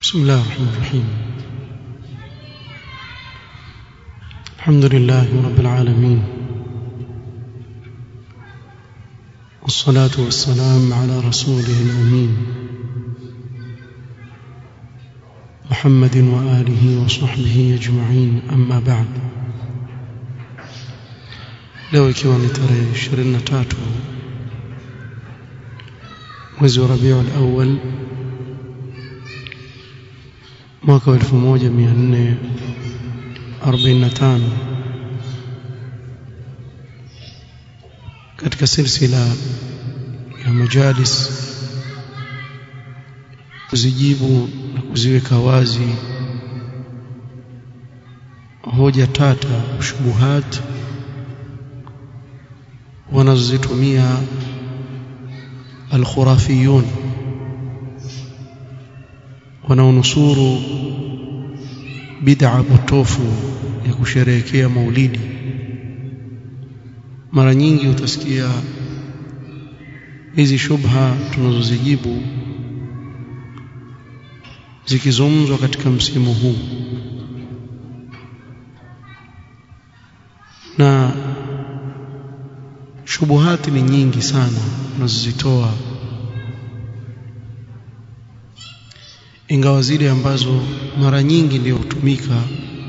بسم الله الرحمن الرحيم الحمد لله رب العالمين والصلاة والسلام على رسوله الأمين محمد وآله وصحبه أجمعين أما بعد leo ikiwa ni tarehe 23 mwezi wa Rabiul Awwal mwaka wa 1445 katika silsila ya majalis kuzijibu na kuziweka wazi hoja tata shubuhat wanazozitumia alkhurafiyun wanaonusuru bid'a potofu ya kusherehekea maulidi mara nyingi utasikia hizi shubha tunazozijibu zikizungumzwa katika msimu huu na shubuhati ni nyingi sana unazozitoa ingawa zile ambazo mara nyingi ndio hutumika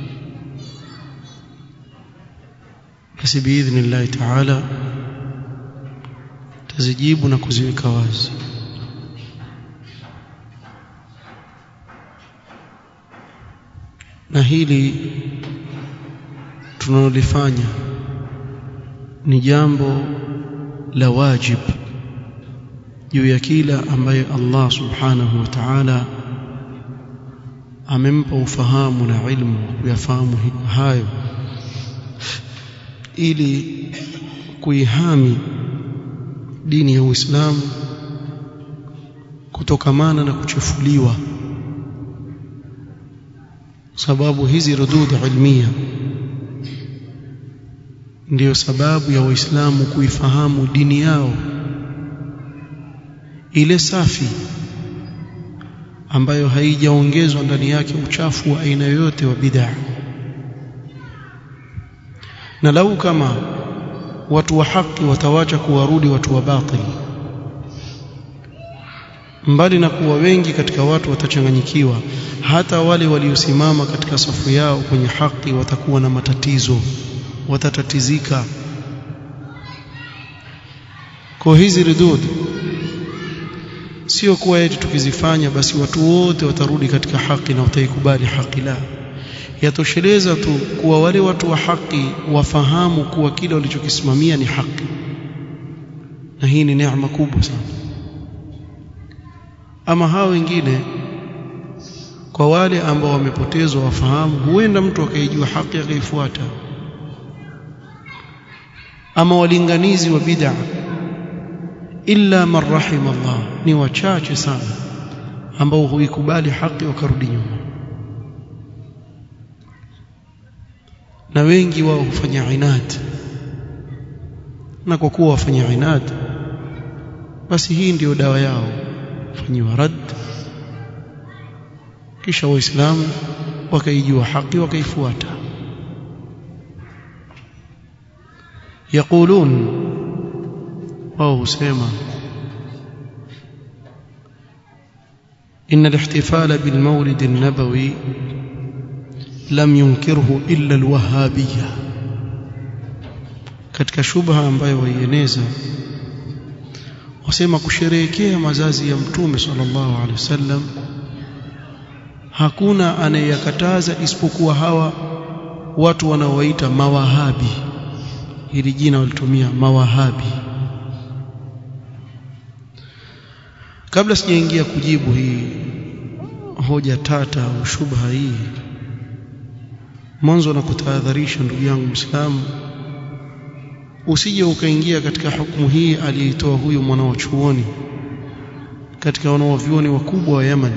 basi biidhnillahi taala tazijibu na kuziweka wazi na hili tunalolifanya ni jambo la wajib juu ya kila ambaye Allah subhanahu wa ta'ala amempa ufahamu na ilmu kuyafahamu hayo ili kuihami dini ya Uislamu kutokamana na kuchafuliwa sababu hizi rudud ilmia ndiyo sababu ya waislamu kuifahamu dini yao ile safi ambayo haijaongezwa ndani yake uchafu wa aina yoyote wa bid'a na lau kama watu wa haki watawacha kuwarudi watu wa batili mbali na kuwa wengi katika watu watachanganyikiwa hata wale waliosimama katika safu yao kwenye haki watakuwa na matatizo watatatizika kwa hizi ridud sio kuwa eti tukizifanya basi watu wote watarudi katika haki na wataikubali haki la yatosheleza tu kuwa wale watu wa haki wafahamu kuwa kile walichokisimamia ni haki na hii ni neema kubwa sana ama hao wengine kwa wale ambao wamepotezwa wafahamu huenda mtu akaijua haki akaifuata ama walinganizi wa bid'a illa man rahima Allah ni wachache sana ambao huikubali haki wakarudi nyuma na wengi wao hufanya inad na kwa kuwa wafanya inad basi hii ndiyo dawa yao fanyiwa rad kisha waislamu wakaijua haki wakaifuata يقولون wao husema إن الاحتفال بالمولد النبوي لم ينكره إلا الوهابية katika shubha ambayo waieneza wasema kusherehekea mazazi ya mtume sallallahu alaihi wasallam hakuna anayeyakataza isipokuwa hawa watu wanaowaita mawahabi hili jina walitumia mawahabi kabla sijaingia kujibu hii hoja tata au shubha hii mwanzo na kutahadharisha ndugu yangu Muislamu usije ukaingia katika hukumu hii aliyeitoa huyu mwana wa chuoni katika wanaovyuoni wakubwa wa Yemen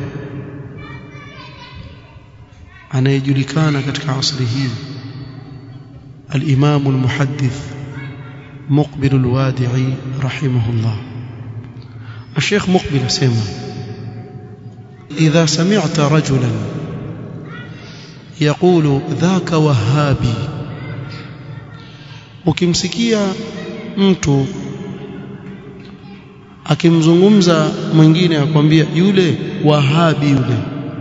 anayejulikana katika asri hii الإمام المحدث مقبل الوادعي رحمه الله الشيخ مقبل سيما إذا سمعت رجلا يقول ذاك وهابي ukimsikia mtu akimzungumza mwingine akwambia yule wahabi yule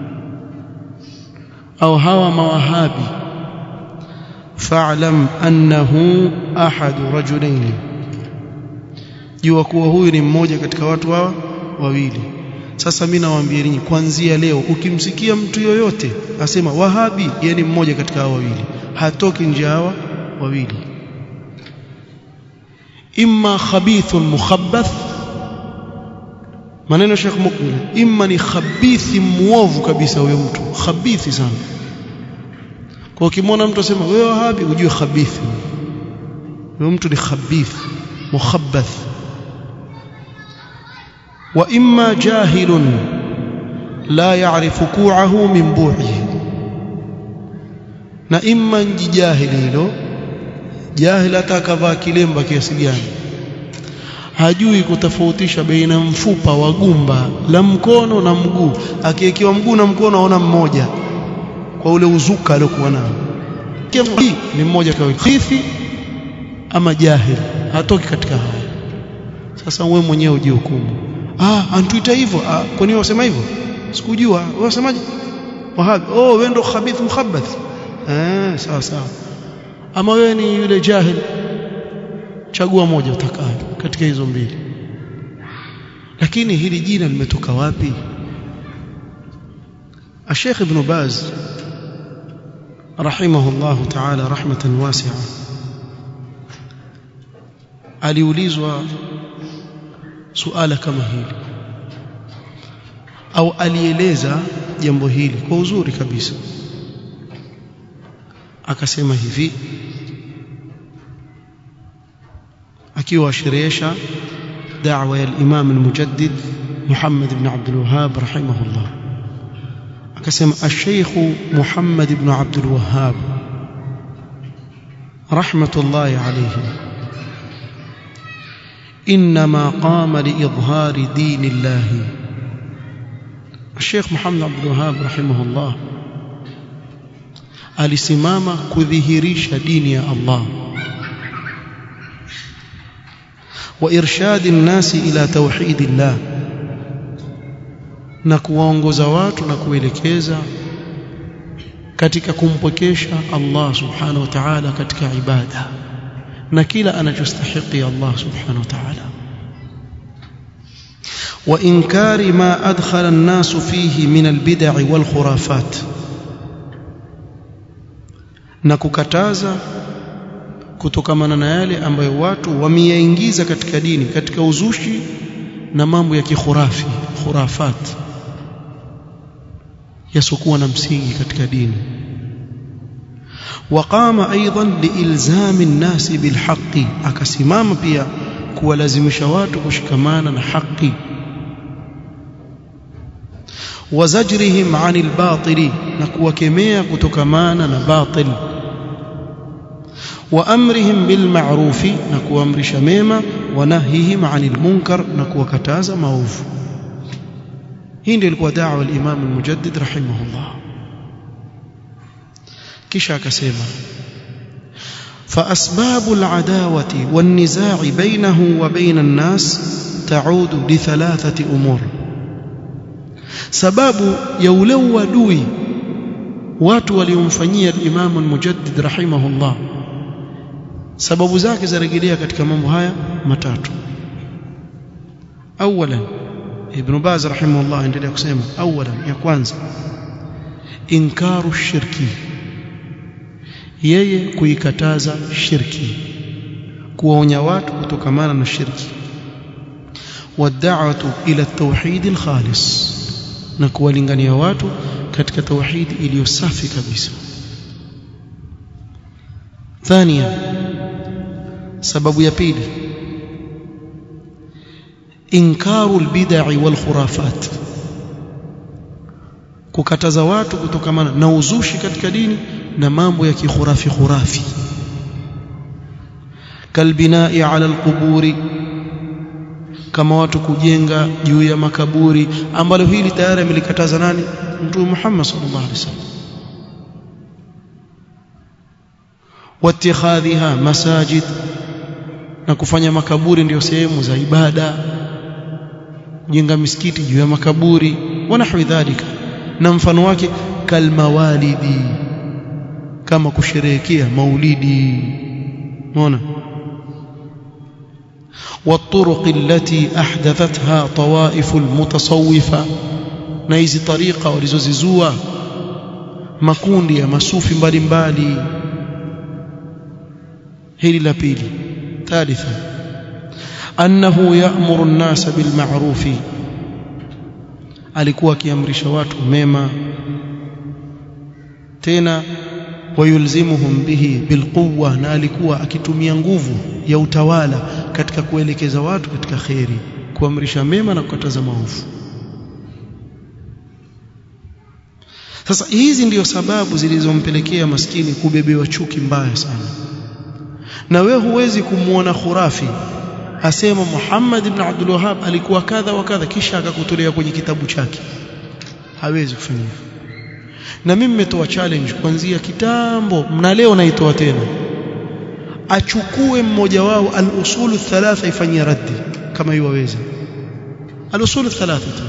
au hawa mawahabi fa'lam annahu ahadu rajulaini jua kuwa huyu ni mmoja katika watu hawa wawili sasa mimi nawaambia ninyi kuanzia leo ukimsikia mtu yoyote asema wahabi yeye ni mmoja katika hawa wawili hatoki nje hawa wawili imma khabithun mukhabbath maneno Sheikh Mukbil imma ni khabithi muovu kabisa huyo mtu khabithi sana kwa ukimwona mtu asema wewe wahabi ujue khabithi huyo mtu ni khabith mukhabbath wa imma jahilun la ya'rifu ku'ahu min bu'ihi na imma njijahili hilo jahil hata akavaa kilemba kiasi gani hajui kutofautisha baina mfupa wa gumba la mkono na mguu akiwekewa mguu na mkono aona mmoja kwa ule uzuka aliokuwa nao ni mmoja kwa khifi ama jahil hatoki katika haya sasa wewe mwenyewe ujihukumu ah antuita hivyo ah kwa nini wasema hivyo sikujua wewe wasemaje wahabi oh wewe ndo khabith mukhabbath eh sawa sawa ama wewe ni yule jahil chagua moja utakayo katika hizo mbili lakini hili jina limetoka wapi الشيخ ابن باز رحمه الله تعالى رحمة واسعة aliulizwa suala kama hili au alieleza jambo hili kwa uzuri kabisa akasema hivi akiwa asherehesha da'wa ya al-Imam al-Mujaddid Muhammad ibn Abdul Wahhab rahimahullah akasema al-Sheikh Muhammad ibn Abdul Wahhab rahmatullahi alayhi إنما قام لإظهار دين الله الشيخ محمد عبد الوهاب رحمه الله alisimama kudhihirisha dini ya Allah wa irshadi nnasi ila tauhidillah na kuwaongoza watu na kuelekeza katika kumpokesha Allah subhanahu wa ta'ala katika ibada na kila anachostahili Allah subhanahu wa ta'ala wa inkari ma adkhala an-nas fihi min al-bid'i wal khurafat na kukataza kutokamana na yale ambayo watu wameyaingiza katika dini katika uzushi na mambo ya kikhurafi khurafat yasokuwa na msingi katika dini وقام ايضا لالزام الناس بالحق akasimama pia kuwalazimisha watu kushikamana na haki wazajrihim anil batili na kuwakemea kutokamana na batil wa amrihim bil ma'rufi na kuamrisha mema wa nahihim anil munkar na kuwakataza maovu hii ndio ilikuwa da'wa al-Imam al-Mujaddid rahimahullah kisha akasema فأسباب العداوة والنزاع بينه وبين الناس تعود لثلاثة أمور sababu ya ule uadui watu waliomfanyia al-Imam al-Mujaddid rahimahullah sababu zake zarejelea katika mambo haya matatu awalan ibn Baz rahimahullah endelea kusema awalan ya kwanza inkaru shirki yeye kuikataza shirki kuwaonya watu kutokamana na shirki wad'atu ila at-tauhid al-khalis na kuwalingania watu katika tauhidi iliyo safi kabisa thania sababu ya pili inkaru albid'i wal khurafat kukataza watu kutokamana na uzushi katika dini na mambo ya kikhurafi khurafi kalbinai ala alquburi kama watu kujenga juu ya makaburi ambalo hili tayari amelikataza nani mtume Muhammad sallallahu alaihi wasallam watikhadhiha masajid na kufanya makaburi ndiyo sehemu za ibada kujenga misikiti juu ya makaburi wa nahwi dhalika na mfano wake kalmawalidi kama kusherehekea maulidi unaona والطرق التي احدثتها طوائف المتصوفه na hizi tariqa walizozizua makundi ya masufi mbalimbali hili la pili thalitha annahu ya'muru an-nasa bil ma'ruf alikuwa akiamrisha watu mema tena wayulzimuhum bihi bilquwa na alikuwa akitumia nguvu ya utawala katika kuelekeza watu katika kheri kuamrisha mema na kukataza maovu sasa hizi ndiyo sababu zilizompelekea maskini kubebewa chuki mbaya sana na we huwezi kumuona khurafi asema Muhammad ibn Abdul Wahhab alikuwa kadha wa kadha kisha akakutolea kwenye kitabu chake hawezi kufanya hivyo na mimi nimetoa challenge kuanzia kitambo na leo naitoa tena achukue mmoja wao al-usulu thalatha ifanyie raddi kama iwaweza al-usulu thalatha tu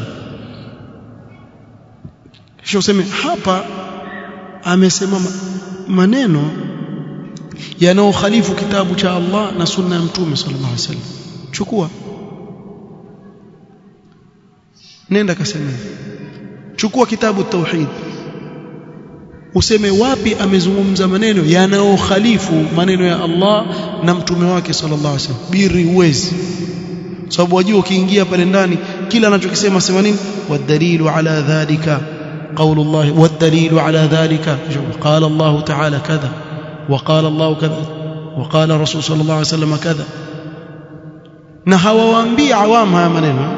kisha useme hapa amesema maneno yanayokhalifu kitabu cha Allah na sunna ya mtume sallallahu alaihi wasallam chukua nenda kaseme chukua kitabu tauhid useme wapi amezungumza maneno yanayokhalifu maneno ya Allah na mtume wake sallallahu alaihi wasallam biri uwezi sababu wajua ukiingia pale ndani kila anachokisema sema nini wadalilu ala dhalika قول الله والدليل على ذلك قال الله تعالى كذا وقال الله كذا وقال الرسول صلى الله عليه وسلم كذا na hawawaambii awamu haya maneno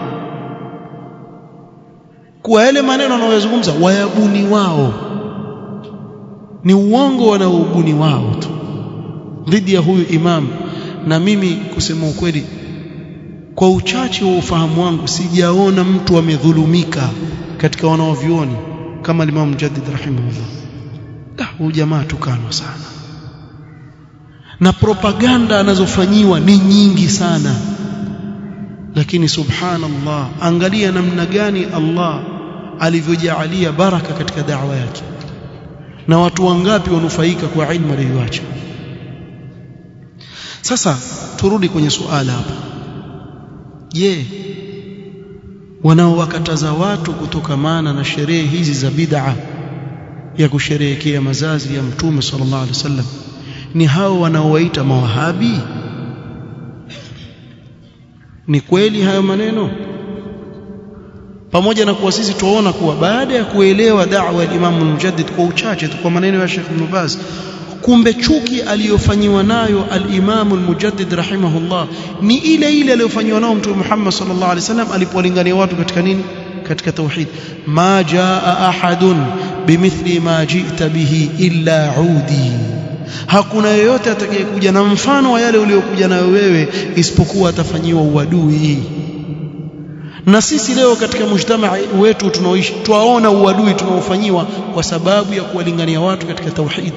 kuwa yale maneno wanayozungumza wayabuni wao ni uongo wanaoubuni wao tu dhidi ya huyu imam na mimi kusema ukweli kwa uchache wa ufahamu wangu sijaona mtu amedhulumika katika wanaovioni kama Imam Mujaddid rahimahullah da huyu jamaa tukanwa sana na propaganda anazofanyiwa ni nyingi sana lakini subhanallah angalia namna gani Allah alivyojaalia baraka katika da'wa yake na watu wangapi wanufaika kwa ilmu aliyoacha sasa turudi kwenye suala hapa je wanaowakataza watu kutokamana na sherehe hizi za bid'a ya kusherehekea mazazi ya mtume sallallahu alaihi wasallam ni hao wanaowaita mawahabi ni kweli hayo maneno pamoja na kuwa sisi tuona kuwa baada ya kuelewa da'wa ya Imam al-Mujaddid kwa uchache tu kwa maneno ya Sheikh Ibn Baz kumbe chuki aliyofanyiwa nayo al-Imam al-Mujaddid rahimahullah ni ile ile aliyofanyiwa nayo Mtume Muhammad sallallahu alaihi wasallam alipolingania watu katika nini katika tauhid ma jaa ahadun bimithli ma ji'ta bihi illa udi hakuna yeyote atakayekuja na mfano wa yale uliokuja nayo wewe isipokuwa atafanyiwa uadui na sisi leo katika mujtamaa wetu tunaoishi twaona uadui tunaofanyiwa kwa sababu ya kuwalingania watu katika tauhid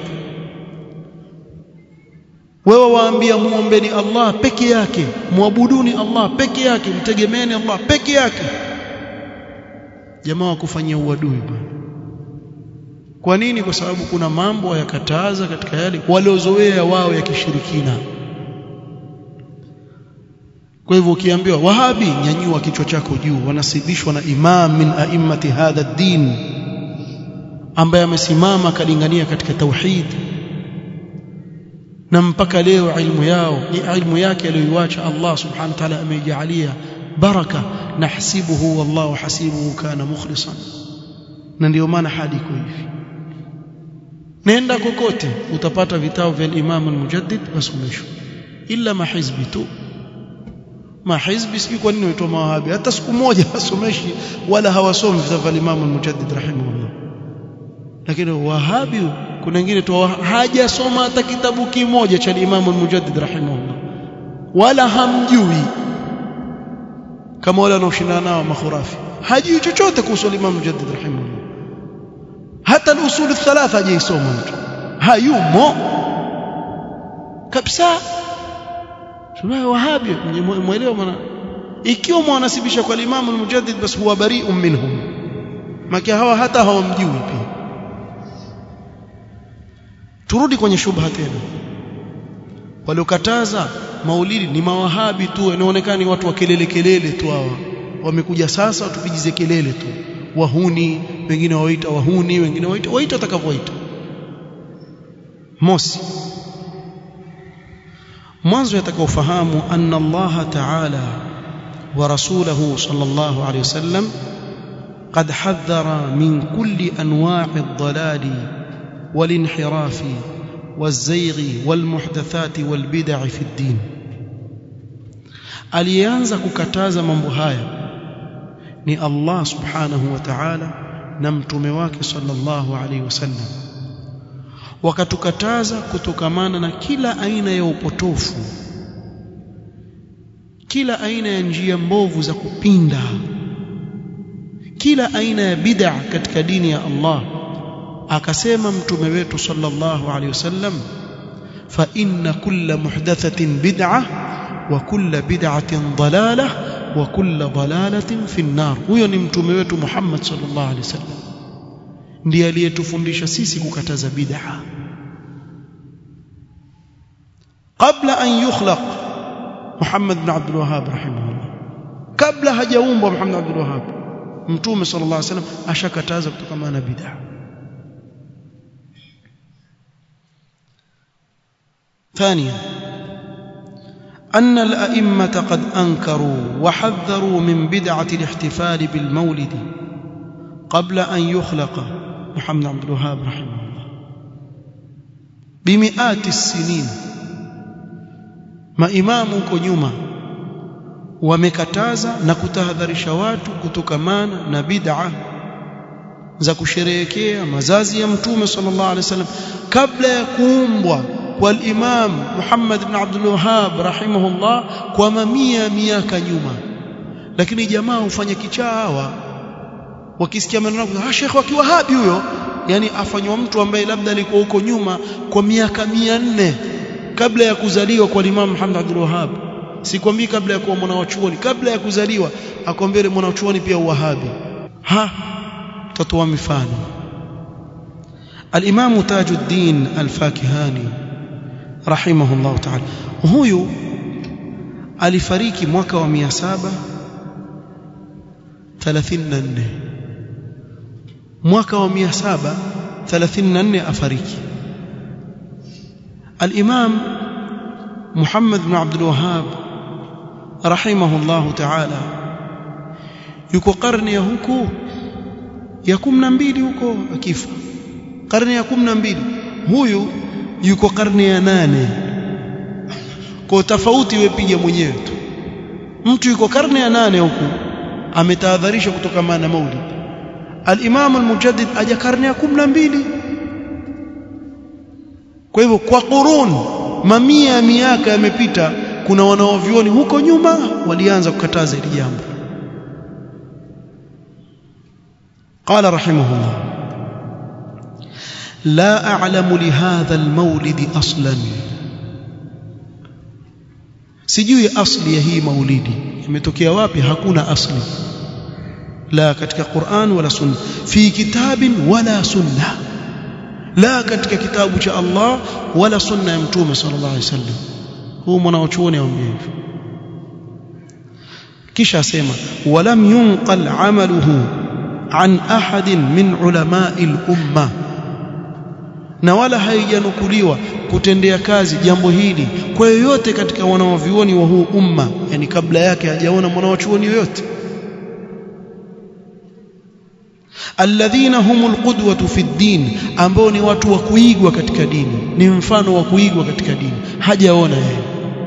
wewe waambia muombeni Allah peke yake muabuduni Allah peke yake mtegemeeni Allah peke yake jamaa wakufanyia uadui bwana kwa nini kwa sababu kuna mambo yakataza katika yale waliozoea wao ya kishirikina kwa hivyo ukiambiwa wahabi nyanyua kichwa chako juu wanasibishwa na imam min a'immati hadha ad-din ambaye amesimama kalingania katika tauhid na mpaka leo ilmu yao ni ilmu yake aliyoiacha Allah subhanahu wa ta'ala ameijalia baraka nahsibuhu wallahu hasibuhu kana mukhlisan na ndio maana hadi iko hivi nenda kokote utapata vitabu vya Imam al-Mujaddid wasomeshwa illa mahizbi tu mahizbi sijui kwa nini waitwa mawahabi hata siku moja wasomeshi wala hawasomi vitabu vya Imam al-Mujaddid rahimahullah lakini wahabi kuna wengine tu hajasoma hata kitabu kimoja cha Imam al-Mujaddid rahimahullah wala hamjui kama wale wanaoshindana nao makhurafi hajui chochote kuhusu Imam Mujaddid rahimahullah hata al-usul thalatha hajaisoma mtu hayumo kabisa tunayo wahabi muelewa maana ikiwa mwanasibisha kwa Imam al-Mujaddid basi huwa bari'un minhum maki hawa hata hawamjui pia turudi kwenye shubha tena waliokataza maulidi ni mawahabi tu inaonekana ni watu wa kelele kelele tu hawa wamekuja sasa tupigize kelele tu wahuni wengine waita wahuni wengine waita waita atakavyoita mosi mwanzo yatakaofahamu anna Allah ta'ala wa rasulahu sallallahu alayhi wasallam قد حذر من كل انواع الضلال والانحراف والزيغ والمحدثات والبدع في الدين alianza kukataza mambo haya ni Allah subhanahu wa ta'ala na mtume wake sallallahu alaihi wasallam wakatukataza kutokamana na kila aina ya upotofu kila aina ya njia mbovu za kupinda kila aina ya bid'a katika dini ya Allah akasema mtume wetu sallallahu alaihi wasallam fa inna kulla muhdathatin bid'ah wa kulla bid'atin dalalah wa kulla dalalatin fi an-nar huyo ni mtume wetu Muhammad sallallahu alaihi wasallam ndiye aliyetufundisha sisi kukataza bid'a kabla an yukhlaq Muhammad bin Abdul Wahhab rahimahullah kabla hajaumbwa Muhammad bin Abdul Wahhab mtume sallallahu alaihi wasallam ashakataza kutokana na bid'a ثانيا أن الأئمة قد أنكروا وحذروا من بدعة الاحتفال بالمولد قبل أن يخلق محمد عبد الوهاب رحمه الله بمئات السنين ما إمامك nyuma wamekataza na kutahadharisha watu kutokamana na bid'a za kusherehekea mazazi ya mtume sallallahu alaihi wasallam kabla ya kuumbwa kwa al-Imam Muhammad ibn Abdul Wahhab rahimahullah kwa mamia miaka nyuma lakini jamaa hufanya kichaa hawa wakisikia maneno ah Sheikh wa Kiwahabi huyo yani afanywa mtu ambaye labda alikuwa huko nyuma kwa miaka 400 kabla ya kuzaliwa kwa Imam Muhammad Abdul Wahhab sikwambii kabla ya kuwa mwanachuoni kabla ya kuzaliwa akwambia mwanachuoni pia uwahabi ha tatoa mifano al-Imam Tajuddin al-Fakihani rahimahullah ta'ala huyu alifariki mwaka wa 734 mwaka wa 734 afariki al-Imam Muhammad bin Abdul Wahhab rahimahullah ta'ala yuko karne ya huko ya 12 huko akifa karne ya 12 huyu yuko karne ya nane kwa tofauti wewe piga mwenyewe tu mtu yuko karne ya nane huku ametahadharisha kutoka maana maulid al-Imam al-Mujaddid aja karne ya 12 kwa hivyo kwa qurun mamia ya miaka yamepita kuna wanaovioni huko nyuma walianza kukataza hili jambo قال رحمه الله لا أعلم لهذا المولد أصلا sijui asli ya hii maulidi imetokea wapi hakuna asli la katika Qur'an wala sunna fi kitabin wala sunna la katika kitabu cha Allah wala sunna ya mtume sallallahu alaihi wasallam huu mwanachuoni aambia hivyo kisha asema walam yunqal amaluhu an ahadin min ulama'i al-umma na wala haijanukuliwa kutendea kazi jambo hili kwa yoyote katika wanawavioni wa huu umma yani kabla yake hajaona mwanachuoni yoyote alladhina humul qudwatu fi din ambao ni watu wa kuigwa katika dini ni mfano wa kuigwa katika dini hajaona yeye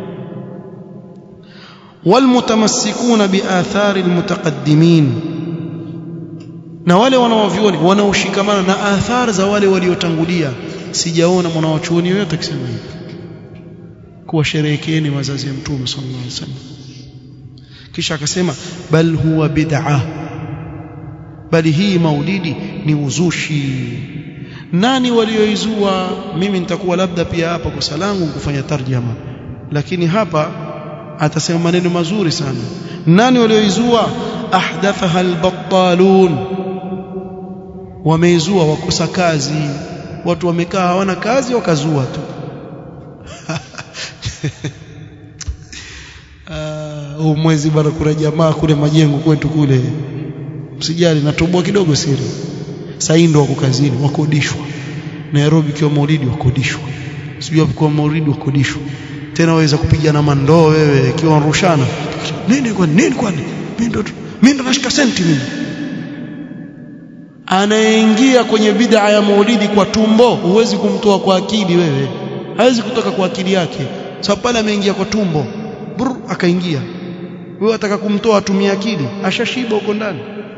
walmutamassikuna biathari almutaqaddimin na wale wanaovioni wanaoshikamana na athari za wale waliotangulia sijaona mwanawachuoni yoyote akisema hivyo kuwasherehekeeni wazazi ya mtume sallallahu alaihi wasallam kisha akasema bal huwa bid'ah bali hii maulidi ni uzushi nani walioizua mimi nitakuwa labda pia hapa kosa langu kufanya tarjama lakini hapa atasema maneno mazuri sana nani walioizua ahdathaha albattalun wameizua wakosa kazi watu wamekaa hawana kazi wakazua tu huu uh, mwezi bado kuna jamaa kule majengo kwetu kule msijali natoboa kidogo siri sasa ndo wako kazini wakodishwa Nairobi kwa maulidi wakodishwa sijui kwa maulidi wakodishwa tena waweza kupiga na mandoo wewe ikiwa rushana nini kwa nini kwani mimi ndo mimi ndo nashika senti mimi anaingia kwenye bid'a ya maulidi kwa tumbo huwezi kumtoa kwa akili wewe hawezi kutoka kwa akili yake sababu pale ameingia kwa tumbo Brr, akaingia wewe ataka kumtoa atumie akili ashashiba huko ndani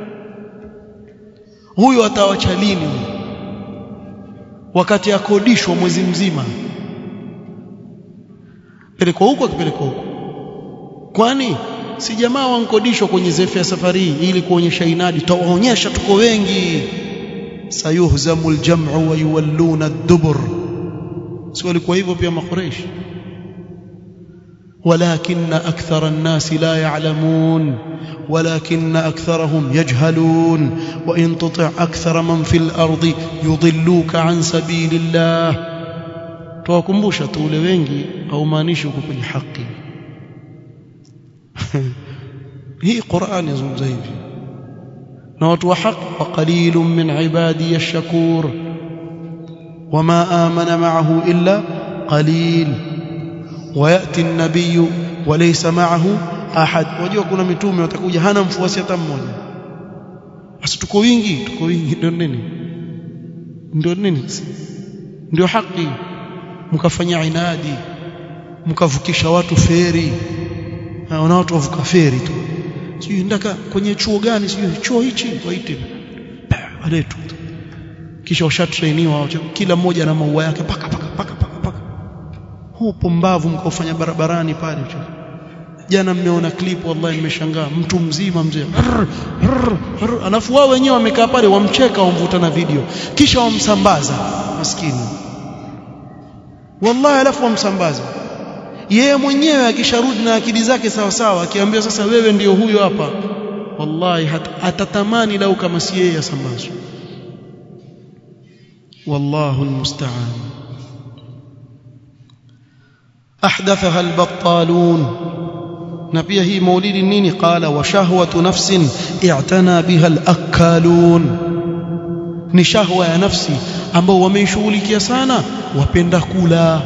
huyo atawacha lini wakati akodishwa mwezi mzima pelekwa huko akipelekwa huko kwani si jamaa wankodishwa kwenye zefu ya safari hii ili kuonyesha inadi tawaonyesha tuko wengi sayuhzamu aljam'u wa yuwalluna ad-dubur si walikuwa hivyo pia makureishi ولكن أكثر الناس لا يعلمون ولكن أكثرهم يجهلون وإن تطع أكثر من في الأرض يضلوك عن سبيل الله tuwakumbusha tu ule wengi haumaanishi uko kwenye haki hii Qur'an yazungumza hivi na watu wa haki wa qalilun min ibadi ash-shakur wama amana ma'ahu illa qalil وياتي النبي وليس معه ahad wajua kuna mitume watakuja hana mfuasi hata mmoja basi tuko wingi tuko wingi ndio nini ndio nini ndio haki mkafanya inadi mkavukisha watu feri na watu wavuka feri tu sijui ndaka kwenye chuo gani sijui chuo hichi waite waletu kisha washatrainiwa kila mmoja na maua yake paka paka paka paka paka huu pombavu mkaufanya barabarani pale jana mmeona clip wallahi nimeshangaa mtu mzima mzee alafu wao wenyewe wamekaa pale wamcheka wamvuta na video kisha wamsambaza maskini wallahi alafu wamsambaza yeye mwenyewe akisharudi na akili zake sawa sawa akiambia sasa wewe ndiyo huyo hapa wallahi atatamani lau kama si yeye asambazwe wallahu almusta'an ahdathaha albattalun na pia hii maulidi nini qala wa shahwatu nafsin i'tana biha al-akalun ni shahwa ya nafsi ambao wameishughulikia sana wapenda kula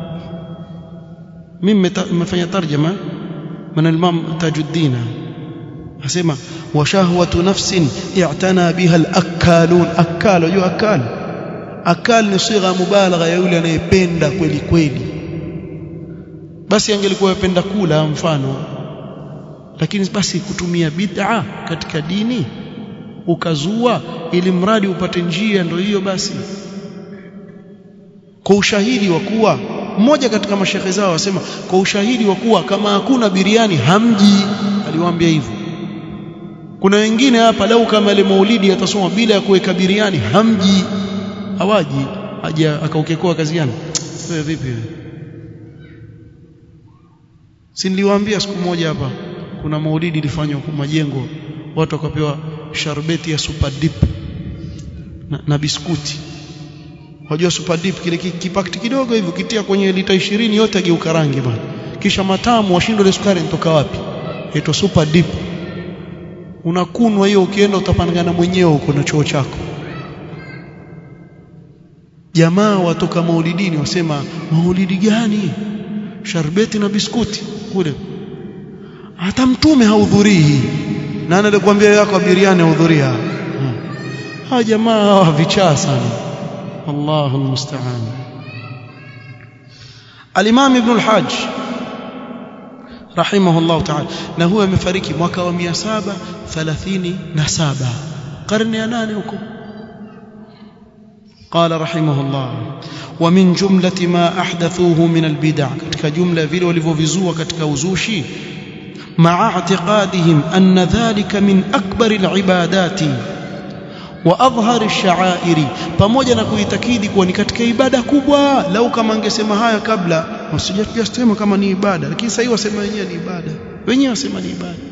mimi nimefanya tarjama من الإمام تاج الدين asema wa shahwatu nafsin i'tana biha al-akalun akal unajua akal akal ni sigha mubalagha ya yule anayependa kweli kweli basi angelikuwa yapenda kula mfano lakini basi kutumia bid'a katika dini ukazua ili mradi upate njia ndio hiyo basi kwa ushahidi wa kuwa mmoja katika mashekhe zao wasema kwa ushahidi wa kuwa kama hakuna biriani hamji aliwaambia hivyo kuna wengine hapa lau kama ile maulidi atasoma bila ya kuweka biriani hamji hawaji aje akaukekoa kazi gani wewe vipi wewe si niliwaambia siku moja hapa kuna maulidi ilifanywa kwa majengo watu wakapewa sharbeti ya super dip na, na biskuti wajua super dip kile kipakiti kidogo hivi ukitia kwenye lita 20 yote ageuka rangi bwana kisha matamu washindwa ile sukari inatoka wapi inaitwa super dip unakunwa hiyo ukienda utapangana mwenyewe huko na choo chako jamaa watoka maulidini wasema maulidi gani sharbeti na biskuti kule hata mtume hahudhurii nani alikwambia yako biriani hahudhuria hawa jamaa hawa vichaa sana Allahu almusta'an Al-Imam Ibn al-Hajj rahimahullah ta'ala na huwa amefariki mwaka wa 737 karne ya 8 huko قال رحمه الله ومن جملة ما أحدثوه من البدع katika jumla vile walivyovizua katika uzushi مع اعتقادهم أن ذلك من أكبر العبادات وأظهر الشعائر pamoja na kuitakidi kuwa ni katika ibada kubwa lau kama angesema haya kabla wasijasema kama ni ibada lakini sasa hivi wasema wenyewe ni ibada wenyewe wasema ni ibada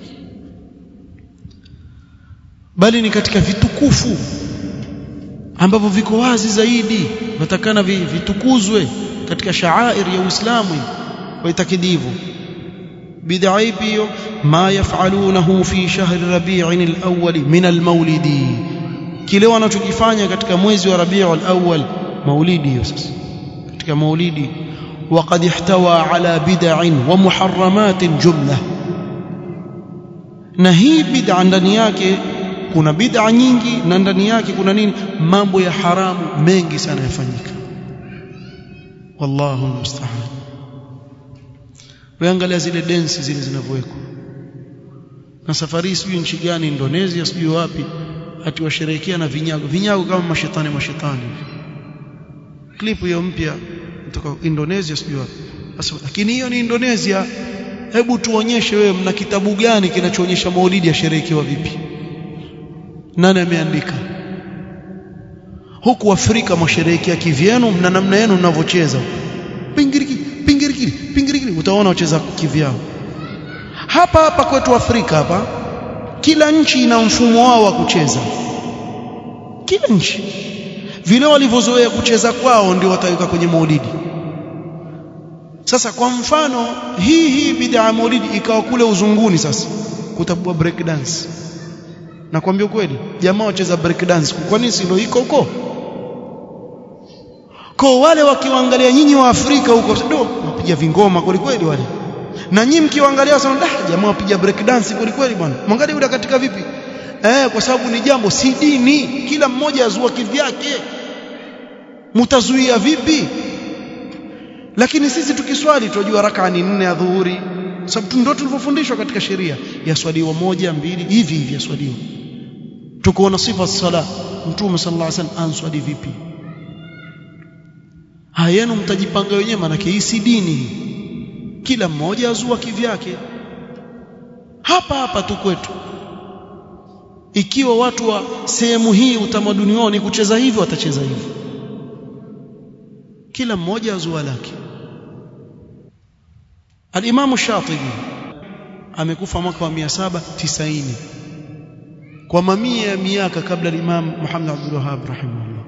bali ni katika vitukufu ambavyo viko wazi zaidi natakana vitukuzwe katika shaair ya Uislamu waitakidi hivyo bid'a ipi hiyo ma yafalunahu fi shahri rabi'in al-awwal min al-maulidi kile wanachokifanya katika mwezi wa rabi'ul awwal maulidi hiyo sasa katika maulidi وقد احتوى على بدع ومحرمات جمله na hii bid'a ndani yake kuna bid'a nyingi na ndani yake kuna nini mambo ya haramu mengi sana yafanyika wallahu musta'an weangalia zile densi zile zinavyowekwa na safari sijui nchi gani Indonesia sijui wapi ati washerehekea na vinyago vinyago kama mashetani mashetani klipu hiyo mpya kutoka Indonesia sijui wapi lakini hiyo ni Indonesia hebu tuonyeshe wewe mna kitabu gani kinachoonyesha maulidi yasherehekewa vipi nani ameandika huku Afrika mwasherehekea kivyenu mna namna yenu mnavyocheza pingiriki pingiriki pingiriki utaona wacheza kivyao hapa hapa kwetu Afrika hapa kila nchi ina mfumo wao wa kucheza kila nchi vile walivyozoea kucheza kwao ndio wataweka kwenye maulidi sasa kwa mfano hii hii bid'a ya maulidi ikawa kule uzunguni sasa kutabua break dance nakwambia kweli jamaa wacheza break dance kwa nini silo iko huko kwa wale wakiwaangalia nyinyi wa Afrika huko do wapiga vingoma kweli kweli wale na nyinyi mkiwaangalia sana da jamaa wapiga break dance kweli kweli bwana mwangalie yule katika vipi eh kwa sababu ni jambo si dini kila mmoja azua kivyake mtazuia vipi lakini sisi tukiswali tunajua raka ni nne ya dhuhuri sababu ndio tulivyofundishwa katika sheria yaswaliwa moja mbili hivi hivi yaswaliwa tukoona sifa sala mtume sallallahu alaihi wasallam answali vipi hayenu mtajipanga wenyewe maana hii si dini kila mmoja azua kivyake hapa hapa tu kwetu ikiwa watu wa sehemu hii utamaduni wao ni kucheza hivyo watacheza hivyo kila mmoja azua lake Al-Imam Shatibi amekufa mwaka wa 790 kwa mamia ya miaka kabla al-Imam Muhammad Abdul Wahhab rahimahullah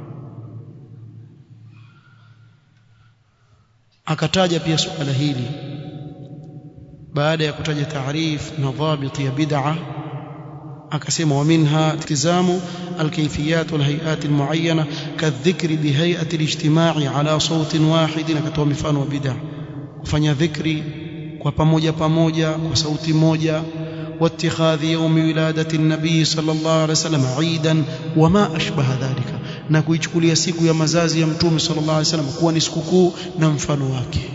akataja pia suala hili baada ya kutaja taarif na dhabit ya bid'a akasema waminha iltizamu alkayfiyat walhay'at almuayyana kadhikri bihay'ati alijtima'i ala sautin wahid akatoa mifano wa bid'a kufanya dhikri kwa pamoja pamoja kwa sauti moja واتخاذ يوم ولادة النبي صلى الله عليه وسلم عيدا وما أشبه ذلك na kuichukulia siku ya mazazi ya mtume sallallahu alaihi wasallam kuwa ni sikukuu na mfano wake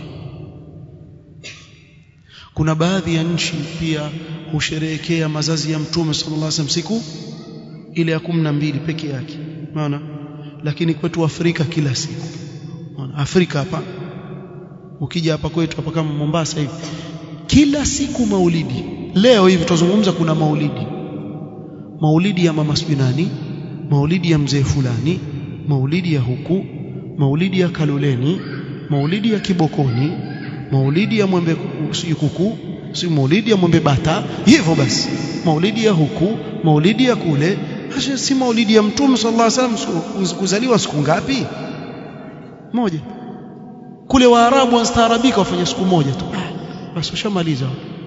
kuna baadhi ya nchi pia husherehekea mazazi ya mtume sallallahu alaihi wasallam siku ile ya 12 peke yake unaona lakini kwetu Afrika kila siku unaona Afrika hapa ukija hapa kwetu hapa kama Mombasa hivi kila siku maulidi leo hivi tuzungumza kuna maulidi maulidi ya mama nani maulidi ya mzee fulani maulidi ya huku maulidi ya kaluleni maulidi ya kibokoni maulidi ya mwembe si kuku si maulidi ya mwembe bata hivyo basi maulidi ya huku maulidi ya kule hasa si maulidi ya mtume sallallahu alaihi wasallam kuzaliwa siku ngapi moja kule waarabu wanastaarabika wafanya siku moja tu basi ushamaliza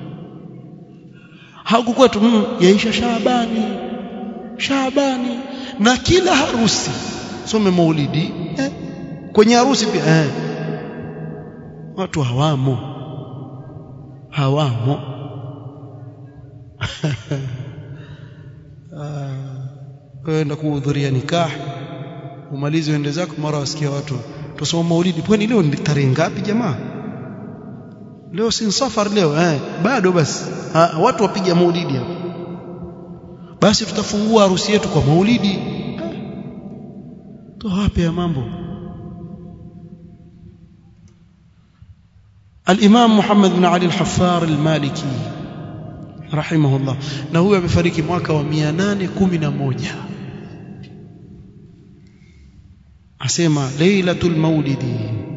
huku kwetu mm, yaisha Shaabani Shaabani na kila harusi some maulidi eh, kwenye harusi pia eh, watu hawamo hawamo kwenda kuhudhuria nikah umalize uende zako mara wasikia watu tusoma maulidi kwani leo ni tarehe ngapi jamaa leo si safar leo eh bado basi ha, watu wapiga maulidi hapo basi tutafungua harusi yetu kwa maulidi to wapi ya mambo الإمام محمد بن علي الحفار المالكي rahimahullah na huyu amefariki mwaka wa 811 asema lailatul maulidi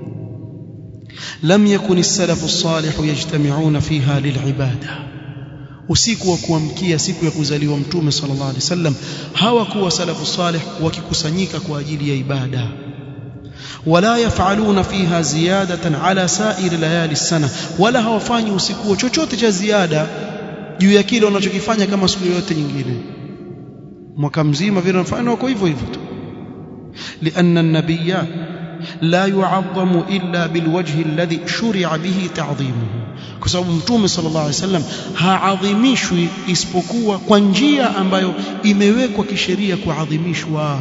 lam yakun as-salaf as-salih yajtami'una fiha lil'ibada usiku wa kuamkia siku ya kuzaliwa mtume sallallahu alaihi wasallam hawakuwa salafu salih wakikusanyika kwa ajili ya ibada wala yafaluna fiha ziyadatan ala sa'ir layali sana wala hawafanyi usiku chochote cha ziada juu ya kile wanachokifanya kama siku yote nyingine mwaka mzima vile wanafanya wako hivyo hivyo tu لأن النبي لا يعظم إلا بالوجه الذي شرع به تعظيمه kwa sababu mtume sallallahu alaihi wasallam haadhimishwi isipokuwa kwa njia ambayo imewekwa kisheria kuadhimishwa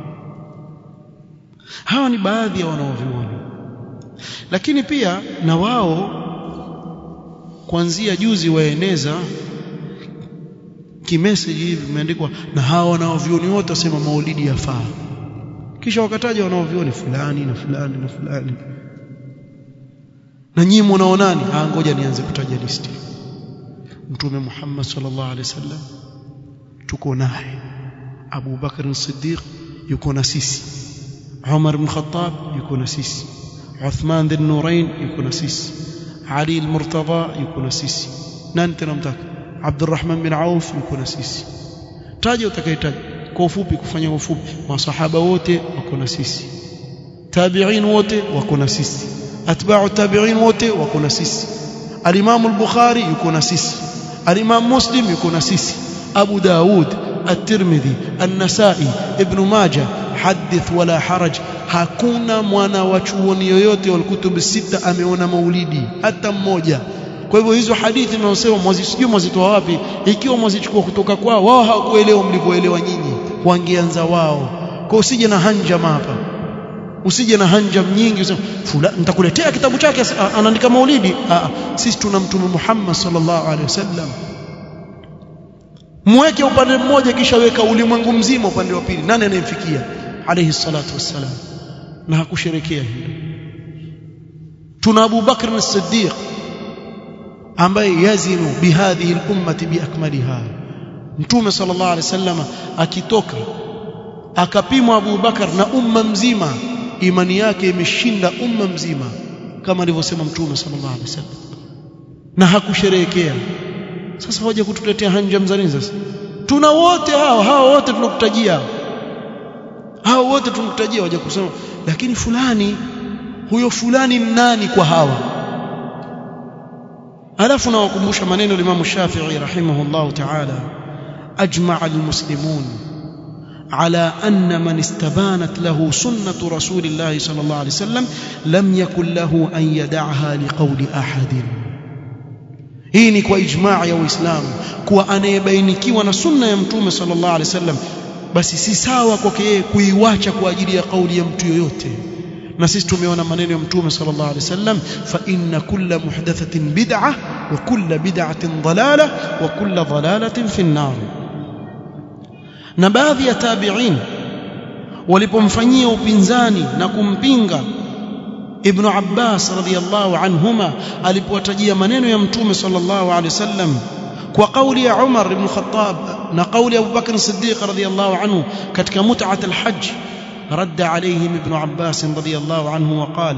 hawa ni baadhi ya wanaoviona lakini pia na wao kuanzia juzi waeneza kimeseji hivi vimeandikwa na hawa wanaovioni wote wasema maulidi yafaa kisha wakataja wanaovioni fulani na fulani na fulani na nyinyi mnaonani ah ngoja nianze kutaja listi mtume Muhammad sallallahu alaihi wasallam tuko naye Abu Bakr as-Siddiq yuko na sisi Umar ibn Khattab yuko na sisi Uthman bin Nurain yuko na sisi Ali al-Murtada yuko na sisi nani tena mtaka Abdurrahman bin Auf yuko na sisi taja utakayetaja kwa ufupi kufanya ufupi masahaba wote wako na sisi tabi'in wote wako na sisi atba'u tabi'in wote wako na sisi al-Imam al-Bukhari yuko na sisi al-Imam Muslim yuko na sisi Abu Daud at-Tirmidhi an-Nasa'i Ibn Majah hadith wala haraj hakuna mwana wa chuoni yoyote wa kutubu sita ameona maulidi hata mmoja kwa hivyo hizo hadithi mnaosema mwazisijui mwazitoa wapi ikiwa mwazichukua kutoka kwao wao hawakuelewa mlivyoelewa nyinyi wangeanza wao kwa usije na hanjam hapa usije na hanjam nyingi useme fulani nitakuletea kitabu chake anaandika maulidi Aa, sisi tuna mtume Muhammad sallallahu alaihi wasallam mweke upande mmoja kisha weka ulimwengu mzima upande wa pili nani anayemfikia alayhi salatu wassalam na hakusherekea hilo tuna Abu Bakr as-Siddiq ambaye yazinu bihadhihi al-ummati biakmaliha mtume sallallahu alaihi wasallam akitoka akapimwa Abu Bakar na umma mzima imani yake imeshinda umma mzima kama alivyosema mtume sallallahu alaihi wasallam na hakusherehekea sasa hoja kutuletea hanjam za nini sasa tuna wote hao hao wote tunakutajia hao wote tunakutajia waje kusema lakini fulani huyo fulani nani kwa hawa alafu nawakumbusha maneno Imam Shafi'i rahimahullah ta'ala ajma'a almuslimun على أن من استبانت له سنة رسول الله صلى الله عليه وسلم لم يكن له أن يدعها لقول أحد hii ni kwa ijmaa ya Uislamu kuwa anayebainikiwa na sunna ya Mtume sallallahu alaihi wasallam basi si sawa kwake yeye kuiwacha kwa ajili ya kauli ya mtu yoyote na sisi tumeona maneno ya Mtume sallallahu alaihi wasallam fa inna kulla muhdathatin bid'ah wa kulla bid'atin dalalah wa kulla dalalatin fi an-nar na baadhi ya tabi'in walipomfanyia upinzani na kumpinga Ibn Abbas radhiyallahu anhuma alipowatajia maneno ya Mtume sallallahu alaihi wasallam kwa kauli ya Umar ibn Khattab na kauli ya Abu Bakr Siddiq radhiyallahu anhu katika mut'at al-hajj رد عليهم ابن عباس رضي الله عنه وقال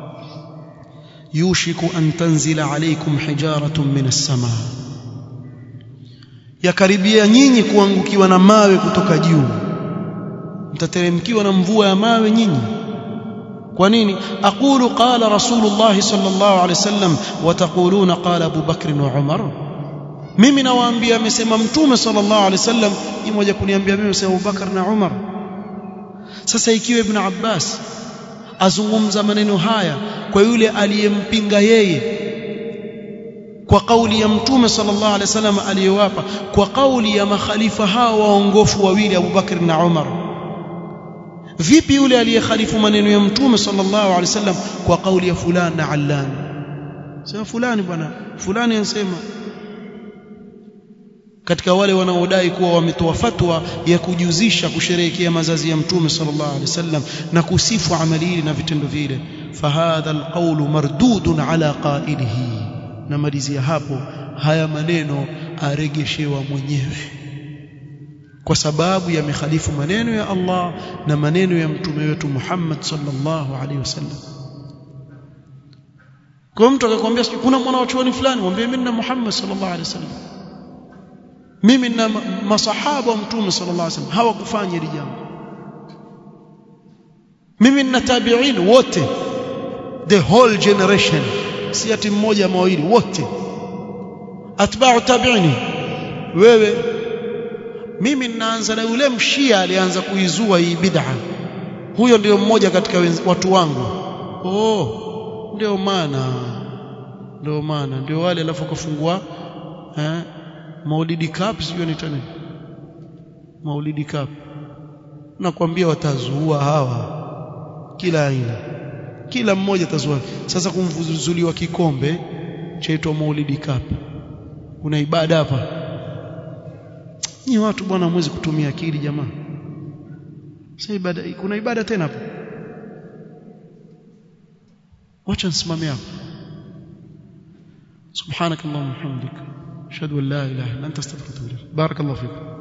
يوشك أن تنزل عليكم حجارة من السماء yakaribia nyinyi kuangukiwa na mawe kutoka juu mtateremkiwa na mvua ya mawe nyinyi kwa nini aqulu qala rasulullah sallallahu alaihi wasallam wa taquluna qala abu bakr wa umar mimi nawaambia amesema mtume sallallahu alaihi wasallam ni moja kuniambia mimi sema abu bakr na umar sasa ikiwa ibn abbas azungumza maneno haya kwa yule aliyempinga yeye kwa kauli ya mtume sallallahu alaihi wasallam aliyowapa kwa kauli ya makhalifa hao waongofu wawili Abu Bakr na Umar vipi yule aliyekhalifu maneno ya mtume sallallahu alaihi wasallam kwa kauli ya fulani na allan sema fulani bwana fulani anasema katika wale wanaodai kuwa wametoa fatwa ya kujuzisha kusherehekea mazazi ya mtume sallallahu alaihi wasallam na kusifu amali hili na vitendo vile fahadha alqawlu mardudun ala qailihi namalizia hapo haya maneno aregeshewa mwenyewe kwa sababu yamekhalifu maneno ya Allah na maneno ya mtume wetu Muhammad sallallahu alaihi wasallam kwa mtu akakwambia kuna mwana wa chuoni fulani mwambie mimi na Muhammad sallallahu alaihi wasallam mimi na masahaba wa mtume sallallahu alaihi wasallam hawakufanya hili jambo mimi na tabi'in wote the whole generation si ati mmoja mawili wote atba'u tabi'ini wewe mimi ninaanza na yule mshia alianza kuizua hii bid'a huyo ndio mmoja katika watu wangu oh ndio maana ndio maana ndio wale alafu kafungua eh Maulidi Cup sio ni tena Maulidi Cup nakwambia watazua hawa kila aina kila mmoja tazua sasa kumvuzuliwa kikombe chaitwa Maulidi Cup kuna ibada hapa ni watu bwana mwezi kutumia akili jamaa sasa ibada kuna ibada tena hapo wacha nisimame hapo سبحانك اللهم وبحمدك اشهد ان لا اله الا انت استغفرك واتوب اليك بارك الله فيكم